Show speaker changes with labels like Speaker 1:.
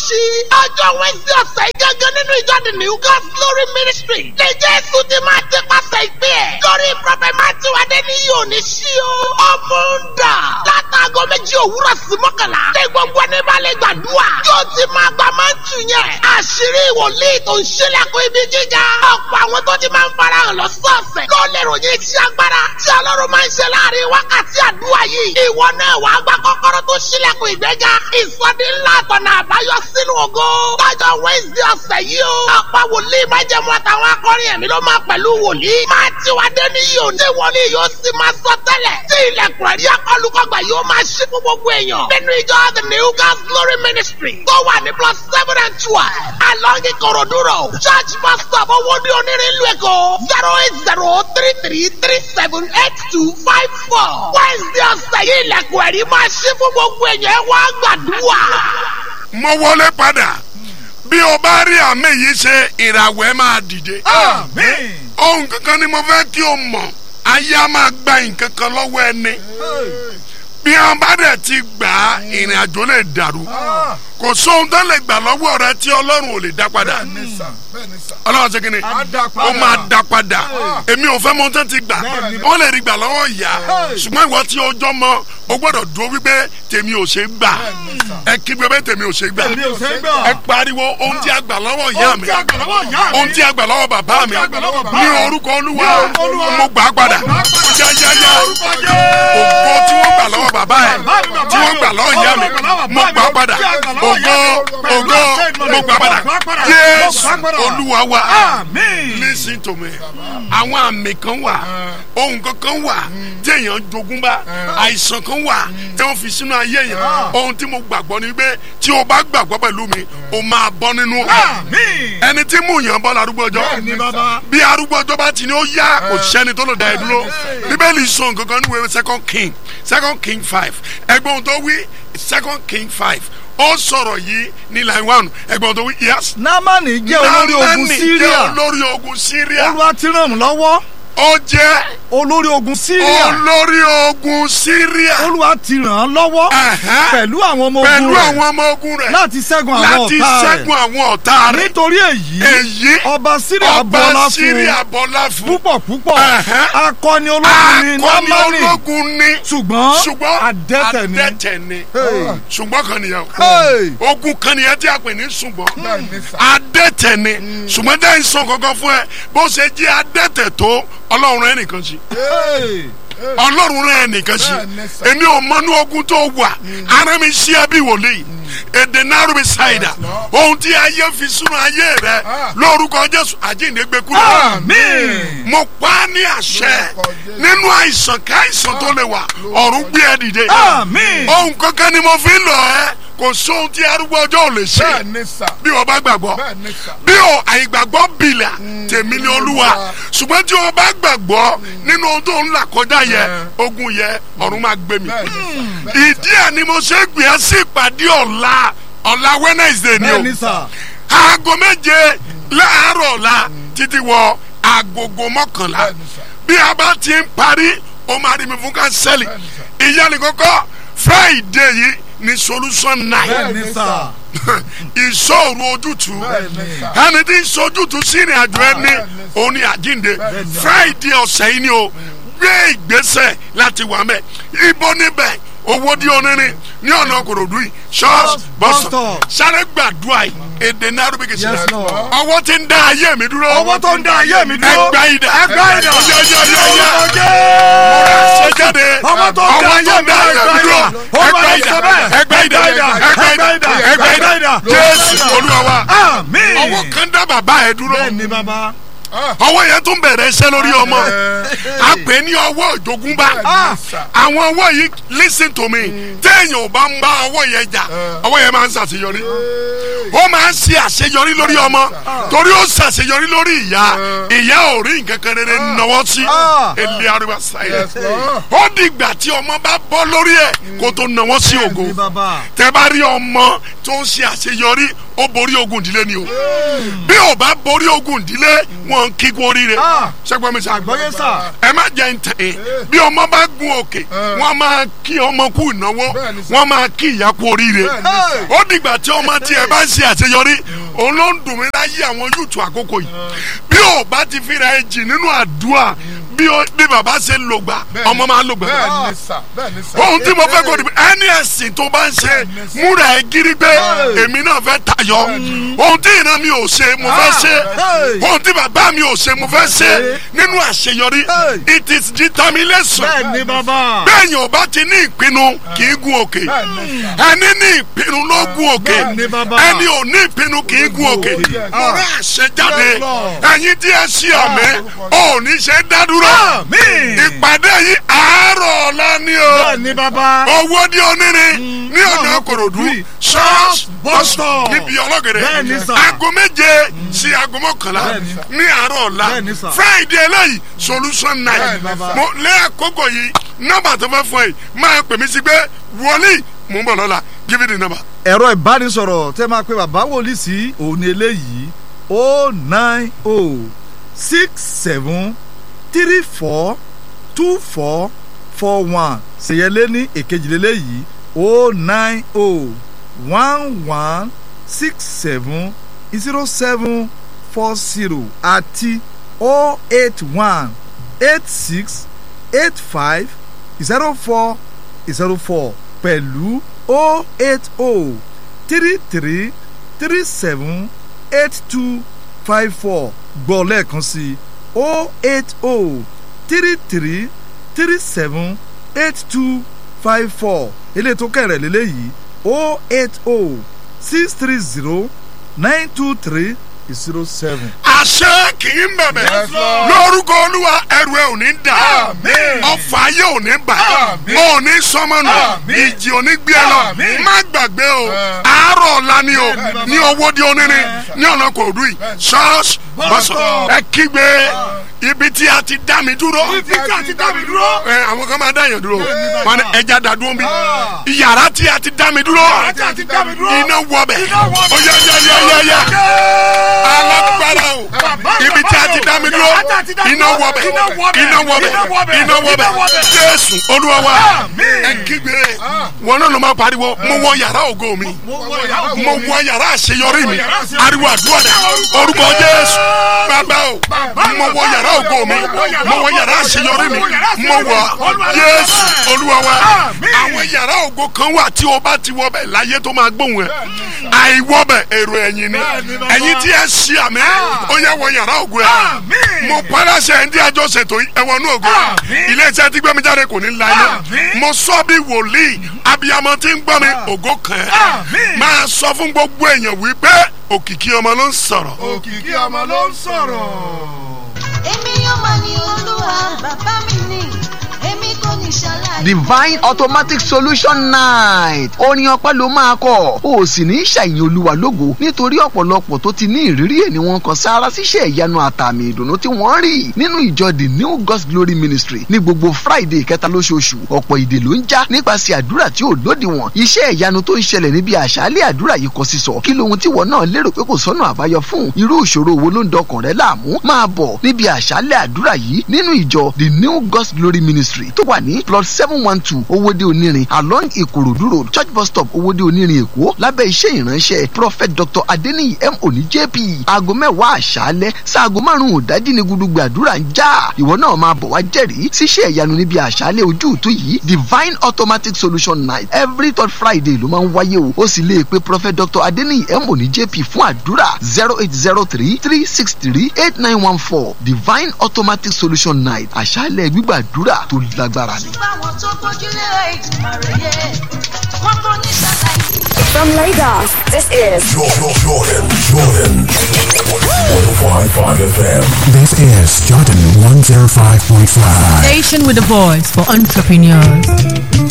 Speaker 1: ṣí. ọjọ́ wẹ́sì ọ̀sẹ̀ yìí gángan nínú ìjọ the new God's glory ministry. lè jésù ti máa ti pàṣẹ ìpè ẹ̀. lórí prọfẹ̀ matthew adéníyí òní ṣí o. ọmọ ń dà. látàgọ́ méjì òwúrọ̀ sí mọ́kànlá. ní gbogbo ẹni bá lè gbàdúrà. yóò ti máa gba mántù yẹn. àṣírí ìwòlíì tó ń ṣílẹ̀kùn ibi gíga. ọ̀pọ̀ àwọn tó ti máa ń farahàn lọ́sọ̀ọ̀sẹ̀. ló lè ròyìn iṣẹ́ agbára. tí ọlọ́run máa ń ṣe láàrin wákàtí àdúrà yìí. ìwọ náà wàá gba kọ́kọ́rọ́ tó ṣílẹ̀kùn ìgbéga. ìsọdí ńlá àtọ̀nà àbáyọ sínú ògo. lọ́jọ́ wednesday ọ̀sẹ̀ yìí o. ọ̀pọ̀ wòlíì májẹ̀mú àtàwọn akọrin ẹ̀mí ló máa pẹ̀lú wòlíì. máa ti wá dé ní yìí ò ní wọlé yóò sì máa sọ tẹ́lẹ̀. tí ilẹ̀kùn ẹ̀rí akọlùkọgbà yóò máa ṣí fún gbogbo èèyàn. nínú ìjọ the new God's glory ministry tó wà ní plus seven and twelve. along Ikorodu road church bus stop owó ní onírin ìlú Èkó zero eight zero three three three seven eight two five four. wednesday ọ̀sẹ̀ yìí ilẹ̀kùn ẹ̀rí máa ṣí fún gbogbo èèyàn ẹ wá gbàdúrà.
Speaker 2: mo wọlé padà bí o bá rí àmì yìí ṣe ìràwọ̀ ẹ máa dìde.
Speaker 3: Àmín.
Speaker 2: ohun kankan ni mo fẹ́ kí o mọ̀ ayé a máa gba nǹkan kan lọ́wọ́ ẹni bí wọn bá dẹ̀ ti gbà á ìrìn àjò lè dàrú kò sóhun tó lè gbà lọ́wọ́ rẹ tí ọlọ́run ò lè dá padà
Speaker 3: Bẹ́ẹ̀ni sà, bẹ́ẹ̀ni sà.
Speaker 2: ọlọ́run ṣe kí ni
Speaker 3: Á dá padà.
Speaker 2: ó máa dá padà èmi ò fẹ́ mọ tó ti gbà
Speaker 3: Bẹ́ẹ̀ni.
Speaker 2: wọ́n lè rí gbà lọ́wọ́ ìyá ṣùgbọ́n ìwọ tí ọjọ́ mọ o gbọ́dọ̀ dúró wípé tèmi ò ṣe gbà
Speaker 3: Bẹ́ẹ̀ni sà.
Speaker 2: ẹ kígbe pé tèmi ò ṣe gbà
Speaker 3: Tèmi ò ṣe gbà.
Speaker 2: ẹ pariwo ohun tí a gbà lọ́wọ́ ìyá
Speaker 3: Ohun
Speaker 2: mi
Speaker 3: tí a gbà lọ́wọ́ ìyá mi.
Speaker 2: ohun tí a gbà lọ́wọ́ bàbá mi
Speaker 3: tí a gbà lọ́wọ́ bàbá
Speaker 2: ní
Speaker 3: mi.
Speaker 2: orúkọ olúwa
Speaker 3: Ní orúkọ Olúwa.
Speaker 2: mo gbà á padà
Speaker 3: Mo gbà á padà.
Speaker 2: yáyáyá
Speaker 3: Orúkọ Jésù.
Speaker 2: ògo tí wọ́n gbà lọ́wọ́ bàbá ẹ̀
Speaker 3: Bàbá mi, bàbá
Speaker 2: tí wọ́n
Speaker 3: mi.
Speaker 2: gbà lọ́wọ́ ìyá mi
Speaker 3: Ọlọ́run gbà lọ́wọ́
Speaker 2: mo
Speaker 3: bàbá
Speaker 2: gbà á
Speaker 3: mi.
Speaker 2: padà
Speaker 3: Tí a gbà lọ́wọ́
Speaker 2: ògo
Speaker 3: ìyá mi. Pẹ̀lú
Speaker 2: ògo
Speaker 3: àṣẹ Ìmọ́lẹ̀.
Speaker 2: mo gbà á padà
Speaker 3: Mo gbà á padà.
Speaker 2: Jésù
Speaker 3: Mo gbà á padà.
Speaker 2: olúwa wa
Speaker 3: Àmín.
Speaker 2: listen to me àwọn àmì kan wà ohun kankan wà tí èèyàn jogún bá àìsàn kan wà tí wọ́n fi sínú ayé yẹn ohun tí mo gbàgbọ́ ni pé tí o bá gbàgbọ́ pẹ̀lú mi o máa bọ́ nínú
Speaker 3: Àmín.
Speaker 2: ẹni tí mú yàn bọ́ larúgbó ọjọ́
Speaker 3: Bẹ́ẹ̀ni bàbá.
Speaker 2: bí arúgbó ọjọ́ bá ti ní ó yá kò sẹ́ni tó lè dá ẹ dúró bíbélì sọ nǹkan kan níwèé second king second king five ẹgbẹ́ ohun tó wí second king five ó sọ̀rọ̀ yìí ní line one ẹgbẹ́ ohun tó wí yes.
Speaker 4: námánì jẹ́ olórí ogun
Speaker 2: Námánì jẹ́
Speaker 4: síríà
Speaker 2: olórí ogun síríà
Speaker 4: olúwa ti ràn mí lọ́wọ́
Speaker 2: ó jẹ́
Speaker 4: olórí ogun síríà
Speaker 2: olórí ogun síríà
Speaker 4: olúwa ti ràn án lọ́wọ́
Speaker 2: Ẹ̀hẹ́.
Speaker 4: pẹ̀lú àwọn ọmọ
Speaker 2: pẹ̀lú
Speaker 4: ogun rẹ̀
Speaker 2: àwọn ọmọ ogun rẹ̀
Speaker 4: láti ṣẹ́gun àwọn
Speaker 2: láti
Speaker 4: ọ̀tá rẹ̀
Speaker 2: ṣẹ́gun àwọn ọ̀tá rẹ̀
Speaker 4: nítorí èyí
Speaker 2: èyí
Speaker 4: ọba síríà
Speaker 2: ọba
Speaker 4: bọ́lá fún
Speaker 2: síríà bọ́lá fún
Speaker 4: púpọ̀ púpọ̀
Speaker 2: Ẹ̀hẹ́.
Speaker 4: akọni ológun ni
Speaker 2: akọni
Speaker 4: námánì
Speaker 2: ológun ní
Speaker 4: ṣùgbọ́n
Speaker 2: ṣùgbọ́n
Speaker 4: adẹ́tẹ̀ ni
Speaker 2: adẹ́tẹ̀ ni
Speaker 4: Hey.
Speaker 2: ṣùgbọ́n kan nìyẹn o
Speaker 4: Hey.
Speaker 2: ogun kan nìyẹn tí a pè ní ṣùgbọ́n
Speaker 3: Bẹ́ẹ̀ni sà.
Speaker 2: adẹ́tẹ̀ ni ṣùgbọ́n dẹ́yìn sọ kankan fún ẹ bó ṣe jẹ́ adẹ́tẹ̀ tó ọlọ́run rẹ̀ nìkan sí
Speaker 4: Hey.
Speaker 2: ọlọ́run rẹ̀ nìkan sí
Speaker 3: Bẹ́ẹ̀ni sà.
Speaker 2: èmi ò mọnú ogun tó wà ara mi ṣí ẹbí wòlíì èdè náírà mi ṣàìdá ohun tí ayé fi súnú ayé rẹ
Speaker 3: Ah.
Speaker 2: lórúkọ jésù àjíǹde gbé kúrò
Speaker 3: Àmín.
Speaker 2: mo pa á ní àṣẹ
Speaker 3: Lórúkọ Jésù.
Speaker 2: nínú àìsàn káìsàn tó lè wà ọ̀run gbé ẹ dìde
Speaker 4: Àmín.
Speaker 2: ohun kankan ni mo fi ń lọ ẹ kò sóhun tí arúgbó ọjọ́ ò lè ṣe
Speaker 3: Bẹ́ẹ̀ni sà.
Speaker 2: bí o bá gbàgbọ́
Speaker 3: Bẹ́ẹ̀ni sà.
Speaker 2: bí o àìgbàgbọ́ bìlà tèmi ni olúwa ṣùgbọ́n tí o bá gbàgbọ́ nínú ohun tó ń là kọjá yẹ ogun yẹ ọ̀run máa gbé mi
Speaker 3: Bẹ́ẹ̀ni sà.
Speaker 2: ìdí ẹ̀ ni mo ṣe gbé ẹ sí ìpàdé ọ̀la ọ̀la Wednesday ni o
Speaker 4: bẹ́ẹ̀ni sà
Speaker 2: aago méje láàárọ̀ ọ̀la títí wọ agogo mọ́kànlá
Speaker 3: Bẹ́ẹ̀ni sà.
Speaker 2: bí a bá ti ń parí o máa rí mi fún kánsẹ́lì ìyá ni kọ́kọ́ Friday yìí ni solution night
Speaker 4: bẹ́ẹ̀ni sà
Speaker 2: ìṣòro ojútùú
Speaker 3: Bẹ́ẹ̀ni sà.
Speaker 2: ẹni tí ń sojútùú sí ìrìn àjò ẹni òun ni àjínde Friday ọ̀sẹ̀ yìí ni o gbé ìgbésẹ̀ láti wà mẹ́ ibo níbẹ̀ owó di onírin ní ọ̀nà kòròdú yìí church
Speaker 4: bus
Speaker 2: bus
Speaker 4: stop.
Speaker 2: sáré gbàdúrà yìí èdè náírà bí kìí ṣe
Speaker 4: Yes, Lord.
Speaker 2: ọwọ́ tí ń dá ayé mi dúró
Speaker 4: ọwọ́ tó ń dá ayé mi dúró
Speaker 2: ẹgbà ìdá
Speaker 4: ẹgbà ìdá
Speaker 2: yáyáyáyá
Speaker 4: Orúkọ Jésù.
Speaker 2: ṣe jáde
Speaker 4: ọwọ́ tó ń dá ayé mi dúró
Speaker 2: dúró
Speaker 4: ó máa
Speaker 2: ẹgbà
Speaker 4: ń
Speaker 2: ìdá
Speaker 4: sọ bẹ́ẹ̀.
Speaker 2: ẹgbà ìdá ẹgbà ìdá ẹgbà ìdá Jésù Olúwa wa
Speaker 4: àmín
Speaker 2: ọwọ́ kan dá bàbá ẹ dúró
Speaker 4: bẹ́ẹ̀ni bàbá
Speaker 2: ọwọ́ yẹn tún bẹ̀rẹ̀ iṣẹ́ lórí ọmọ a pè ní ọwọ́ ìjogúnbá àwọn ọwọ́ yìí listen to me téèyàn ò bá ń bá ọwọ́ yẹn jà ọwọ́ yẹn máa ń ṣàṣeyọrí ó máa ń ṣe àṣeyọrí lórí ọmọ torí ó ṣàṣeyọrí lórí ìyá ìyá ò rí nǹkan kan rere náwó sí ilé arúgbó sáyẹ
Speaker 3: Yes, Lord.
Speaker 2: ó dìgbà tí ọmọ bá bọ́ lórí ẹ̀ kó tó náwó sí ògo
Speaker 4: bẹ́ẹ̀ni bàbá
Speaker 2: tẹ bá rí ọmọ tó ń ṣe àṣeyọrí ó borí ogun ìdílé ni o bí ò bá borí ogun ìdílé wọn ń kí kú oríire
Speaker 4: Ah.
Speaker 2: ṣẹgbọn mi sá
Speaker 4: àgbọ́yé sà
Speaker 2: ẹ má jẹ ntẹ bí ọmọ bá gun òkè wọn máa kí ọmọ kú ìnáwó
Speaker 3: Bẹ́ẹ̀ni sà.
Speaker 2: wọn máa kí ìyá kú oríire
Speaker 3: Bẹ́ẹ̀ni sà.
Speaker 2: ó dìgbà tí ọmọ tiẹ̀ bá ń ṣe àṣeyọrí òun ló ń dùn mí láyé àwọn yúùtù àkókò yìí bí o bá ti fira ẹ jì nínú àdúrà bí o bí bàbá ṣe ń lògbà ọmọ máa ń lògbà
Speaker 3: bẹ́ẹ̀ ni sà bẹ́ẹ̀ ni sà.
Speaker 2: ohun tí mo fẹ́ kó di ẹni ẹ̀sìn tó bá ń ṣe múra ẹ gírí pé èmi náà fẹ́ tayọ ohun tí ìran mi ò ṣe mo fẹ́ ṣe ohun tí bàbá mi ò ṣe mo fẹ́ ṣe nínú àṣeyọrí it is determination
Speaker 4: bẹ́ẹ̀ ni bàbá.
Speaker 2: bẹ́ẹ̀ni ọba ti ní ìpinnu kì í gun òkè ẹni ní ìpinnu ló gun òkè
Speaker 4: Bẹ́ẹ̀ ni bàbá.
Speaker 2: ẹni ò ní ìpinnu kì í gun òkè mo rẹ àṣẹ jáde ẹ̀yin tí ẹ ṣí àmì ò ní ṣe dádúró
Speaker 4: Àmín.
Speaker 2: ìpàdé yìí àárọ̀ ọ̀la ni o
Speaker 4: bẹ́ẹ̀ ni bàbá.
Speaker 2: owó ní onírin ní ọ̀nà kòròdú ṣọ́ọ̀ṣì bọ́sítọ̀ níbi ọlọ́gẹ̀dẹ̀
Speaker 4: Bẹ́ẹ̀ ni sà.
Speaker 2: aago méje sí aago mọ́kànlá ní àárọ̀ ọ̀la
Speaker 4: Bẹ́ẹ̀ ni sà.
Speaker 2: friday eléyìí solution night
Speaker 3: Bẹ́ẹ̀ ni sà.
Speaker 2: mo lé àkókò yìí nọ́mbà tó fẹ́ fún ẹ máa pè mí sí pé wọlé mò ń bọ̀ lọ́la give me the number.
Speaker 4: ẹ̀rọ ìbánisọ̀rọ̀ tẹ́ máa pe bàbá wòlíì sí òun ni eléyìí o nine o six seven three four two four four one ṣèyẹlé ní èkejìlélẹ́yìí o nine o one one six seven zero seven four zero àti o eight one eight six eight five zero four zero four pẹ̀lú o eight o three three three seven eight two five four gbọ́ lẹ́ẹ̀kan sí o eight o three three three seven eight two five four eléyìí tó kẹ̀rẹ̀ lélẹ́yìí o eight o six three zero nine two three zero seven.
Speaker 2: àṣẹ kì í bẹ̀bẹ̀
Speaker 3: Yes, Lord.
Speaker 2: lórúkọ olúwa ẹrù ẹ ò ní dà
Speaker 3: Àmín.
Speaker 2: ọfà ayé ò ní bà
Speaker 3: Àmín.
Speaker 2: ò ní sọmọnù
Speaker 3: Àmín.
Speaker 2: ìjì ò ní gbé ẹ lọ
Speaker 3: Àmín.
Speaker 2: má gbàgbé o
Speaker 3: Ẹ.
Speaker 2: àárọ̀ ọ̀la ni o ní owó di onírin ní ọ̀nà kò dùn yìí ṣọ́ọ̀ṣì bọ́sọ̀ ẹ kígbe ibi tí a ti dá mi dúró
Speaker 3: Ibi tí a ti dá mi dúró.
Speaker 2: ẹ àwọn kan máa dá yẹn dúró
Speaker 3: bàbá.
Speaker 2: wọn ni ẹja dá dúró bí
Speaker 3: Ah.
Speaker 2: yàrá tí a ti dá mi dúró
Speaker 3: tí a ti dá mi dúró.
Speaker 2: iná wọbẹ̀
Speaker 3: Iná wọbẹ̀.
Speaker 2: ó yẹ yẹ yẹ yẹ yẹ alágbára o ibi tí a ti dá mi dúró iná wọbẹ̀ iná wọbẹ̀ iná wọbẹ̀ jésù olúwa wa ẹ kígbe wọn náà ló máa pariwo mo wọ yàrá ògo mi mo wọ yàrá àṣeyọrí mi ariwo àdúrà dẹ orúkọ jésù bàbá o mo wọ yàrá ògo mi mo wọ yàrá àṣeyọrí mi mo wọ jésù olúwa wa àwọn yàrá ògo kan wà tí o bá ti wọ bẹ láyé tó máa gbóhùn ẹ àìwọ bẹ èrò ẹ̀yìn ni ẹ̀yin tí ẹ ṣí àmì ó yẹ wọ yàrá ògo ẹ mo paláṣẹ ẹ̀ ń dí àjọ ṣètò ẹ̀wọ̀nú ògo ilé iṣẹ́ tí gbẹ́mi jáde kò ní láyé mo sọ bí wòlíì abiyamọ tí ń gbọ́ mi ògo kan ẹ̀ máa sọ fún gbogbo èèyàn wípé òkìkí ọmọ ló ń sọ̀rọ̀.
Speaker 3: òkìkí ọmọ ló ń sọ̀rọ̀.
Speaker 5: èmi yóò máa ní olúwa bàbá mi ní èmi kò ní ṣàlàyé.
Speaker 6: divine automatic solution night orin ọpẹ́ ló máa kọ o sì ní ṣàyìn olúwa lógo nítorí ọ̀pọ̀lọpọ̀ tó ti ní ìrírí ẹ̀ ni wọ́n kan sára síṣẹ́ ìyanu àtàmì ìdùnnú tí wọ́n rí nínú ìjọ the new god's glory ministry ní gbogbo friday kẹta lóṣooṣù ọ̀pọ̀ ìdè ló ń já nípasẹ̀ àdúrà tí ò lódiwọ̀n iṣẹ́ ìyanu tó ń ṣẹlẹ̀ níbi àṣálẹ̀ àdúrà yìí kọ sísọ kí lohun tí wọ́n náà lérò pé kò sọ́nà àbáyọ fún irú ìṣòro wo ló ń dọkàn rẹ láàmú máa bọ̀ níbi àṣálẹ̀ àdúrà yìí nínú ìjọ the new god's glory ministry tó wà ní plot seven one two owóde onírin along ìkòròdú road church bus stop owóde onírin èkó lábẹ́ iṣẹ́ ìránṣẹ́ prophet dr adeniyi m oni jp aago mẹ́wàá àṣálẹ́ sáago márùn-ún ìdájí ni gudugbẹ àdúrà ń já ìwọ náà máa bọ̀ wá jẹ́rìí síṣẹ́ ìyanu níbi àṣálẹ́ ojú ìtú yìí divine automatic solution night every third friday ló máa ń wáyé o ó sì lè pe prophet dr adeniyi m oni jp fún àdúrà zero eight zero three three six three eight nine one four divine automatic solution night àṣálẹ́ gbígbàdúrà tó lágbára ni.
Speaker 5: báwọn tó gbójúlé ìjùmọ̀ rẹ̀ yẹ wọ́n kò ní ṣàlàyé.
Speaker 7: From Lagos, this is
Speaker 8: Jordan, Jordan, Jordan. 105.5 FM.
Speaker 9: This is Jordan 105.5.
Speaker 10: Station with a voice for entrepreneurs.